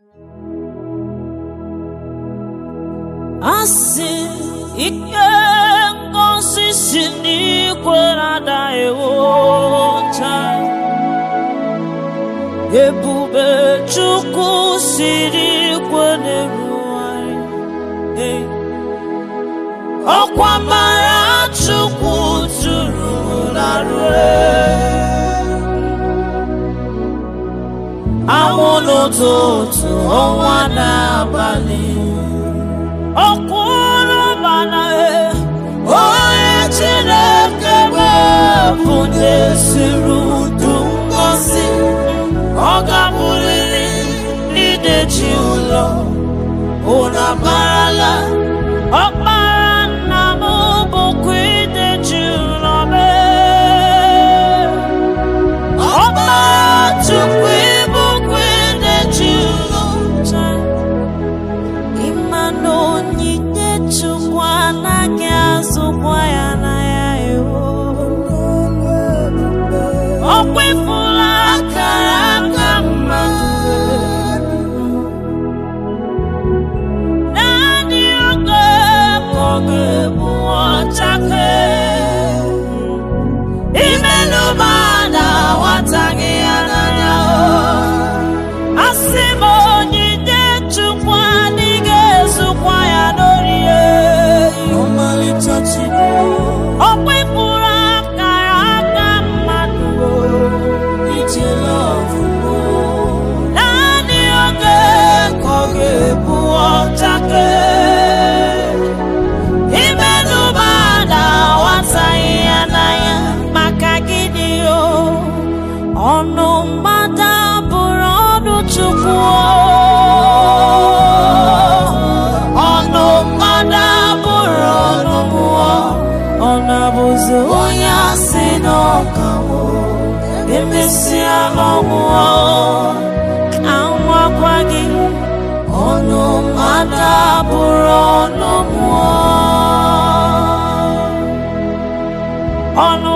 asị ike ngosi si n'ikwe na-ada ewocha ebube chukwu siri ikwe na-erugharị Hey. ọkwa mara chukwu tụrụ larue anwụ n'ụtụtụ ọnwa n'abalị ọkwụrụ mana onye chineke bụ na-esiri udu ngozi ọ ga-abụrịrị ideji ụlọ unu amarala ọkpara nna m bụkwa ideji ụlọ mee ọkpara chukwu ịbụkwa ideji ụlọ taa ịma na onyinye chukwu anaghị azụkwa ya na ya ewo ọ kwefula akara aka mmadụ naanị oge ka ọ ga-ebu ọchake imelụba na nwataghị ya n'anya asị m onyinye chukwu adịghị ezukwa ya n'orie ọmalịcha Chukwu ọ kpepụrụ akara aka mmadụ ijela ọfụma naanị oge ka ọ ga-ebu ọchake imelụba na nwataghị ya n'anya maka gịnị o ọnụ mmadụ abụrụ ọnụ chukwu ọnụ mmadụ abụrụ ọnụ mmụọ ọ na-abụzi onye asị n'ọkawo emesịa ọnwụọ ka nwakwa gị ọnụ mmadụ abụrụ ọnụ mmụọ ọnụ